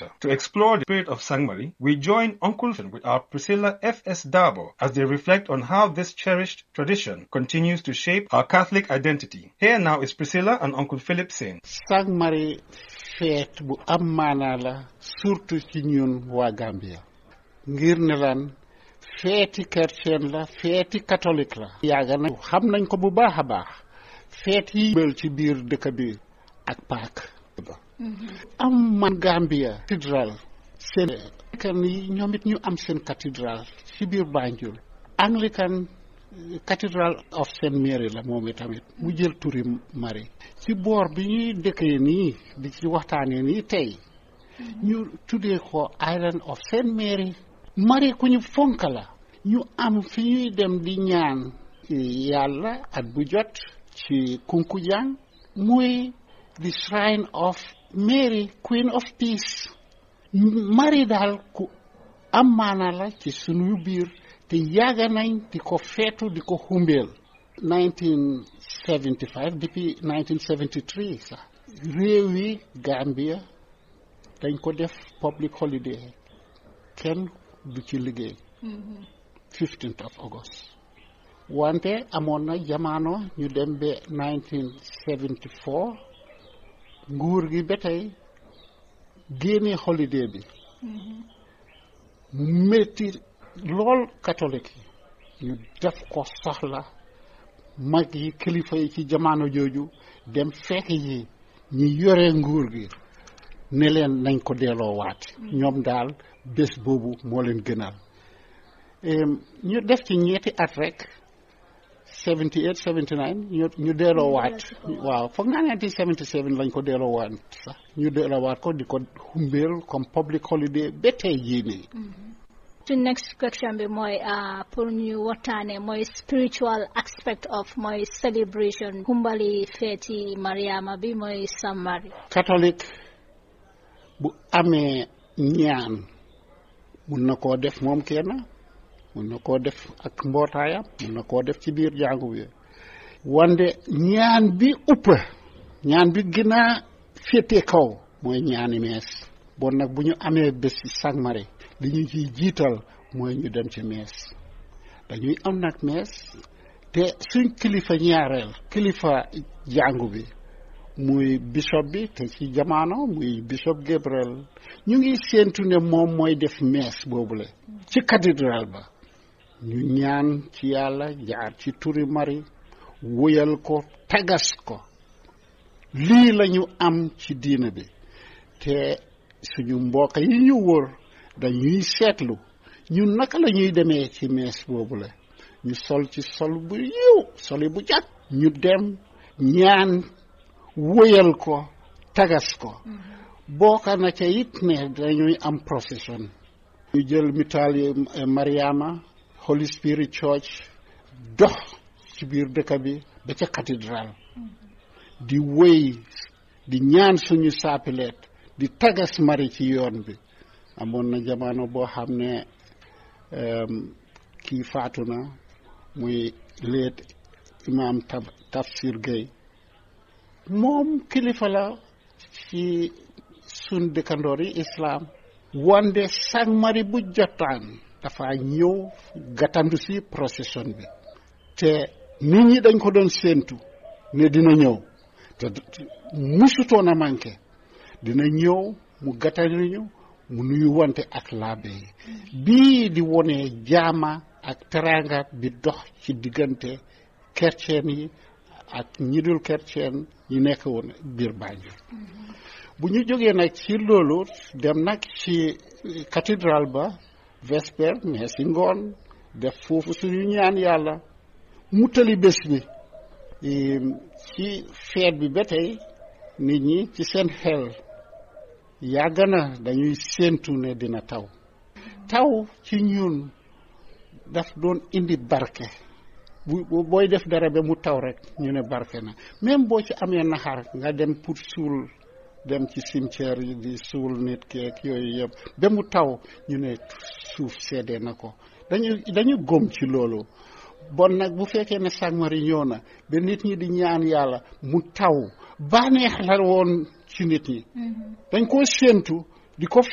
sector. To explore the spirit of Sangmari, we join Uncle Finn with our Priscilla F.S. Dabo as they reflect on how this cherished tradition continues to shape our Catholic identity. Here now is Priscilla and Uncle Philip saying. Sangmari feet bu am maanaa la surtout ci ñun waa Gambia ngir ne lan feeti chrétien la feeti catholique la yàgga na xam nañ ko bu baax a baax feet yi bël ci biir dëkk bi ak paak am man Gambia cathédrale seen kan yi ñoom it ñu am seen cathédrale ci biir Banjul Anglican Cathedral of Saint Mary la moom itamit mu jël turi Marie ci boor bi ñuy dëkkee nii di ci waxtaanee nii tey ñu tuddee ko Island of Saint Mary Marie ku ñu fonk la ñu am fi ñuy dem di ñaan yàlla at bu jot ci Kunkujang muy the shrine of Mary Queen of Peace Marie daal ku am maana la ci sunu biir te yàgg nañ di ko feetu di ko xumbeel 1975 depuis 1973 sax réew yi Gambia dañ ko def public holiday kenn du ci liggéey 15th of August wante amoon na jamono ñu dem ba 1974 nguur gi ba tey génne holiday bi mu métti lool catholique yi ñu def ko soxla mag yi kilifa yi ci jamono jooju dem fekk yi ñi yore nguur gi ne leen nañ ko delloo waat ñoom daal bés boobu moo leen gënal ñu def ci ñetti at rek 78 79 ñu ñu delloo waat waaw foog naa ne 77 lañ ko delloo waat sax ñu delloo waat ko di ko xumbeel comme public holiday ba tey jii nii to next question bi mooy pour ñu waxtaane mooy spiritual aspect of mooy celebration xumbali feeti Mariama bi mooy Sangmari catholique bu amee ñaan mun na koo def moom kenn mun na koo def ak mbootaayam mun na koo def ci biir jàngu bi wante ñaan bi upp ñaan bi gën a féete kaw mooy ñaani mees bon nag bu ñu amee bés ci Sangmari li ñu ciy jiital mooy ñu dem ci mees dañuy am nag mees te suñ kilifa ñaareel kilifa jàngu bi muy bishop bi te ci jamono muy bishop Gabriel ñu ngi séentu ne moom mooy def mees boobule ci cathédrale ba ñu ñaan ci yàlla jaar ci turi Mari wóyal ko tagas ko lii la ñu am ci diina bi te suñu mbokk yi ñu wër dañuy seetlu ñun naka la ñuy demee ci mees boobu la ñu sol ci sol bu yiw soli bu jàkk ñu dem ñaan wóyal ko tagas ko bokka na ca it ne dañuy am procession ñu jël mitaal yi Mariama Holy Spirit Church dox ci biir dëkk bi ba ca cathédrale di wéy di ñaan suñu saapileet di tagas mari ci yoon bi amoon na jamono boo xam ne kii faatu na muy leet imaam Tafsir Gueye moom kilifa la ci sun dëkkandoor yi islaam wande Sangmari bu jotaan dafa ñëw gàttandu si procession bi te nit ñi dañ ko doon séentu ne dina ñëw te musutoon a manqué dina ñëw mu gàttanduñu mu nuyu wante ak laabe yi bii di wone jaama ak teraanga bi dox ci diggante chrétien yi ak ñi dul chrétien yi nekk woon biir Banjul bu ñu jógee nag ci loolu dem nag ci cathédrale ba vesper mais si ngoon def foofu suñu ñaan yàlla mu tali bés bi ci feet bi ba tey nit ñi ci seen xel yàgg na dañuy séentu ne dina taw taw ci ñun daf doon indi barke bu booy def dara ba mu taw rek ñu ne barke na même boo ci amee naxar nga dem pour suul dem ci cimetière yi di suul nit keek yooyu yëpp ba mu taw ñu ne suuf seede na ko dañu dañu gom ci loolu bon nag bu fekkee ne Sangmari ñëw na ba nit ñi di ñaan yàlla mu taw bànneex la woon ci nit ñi dañ koo séentu di ko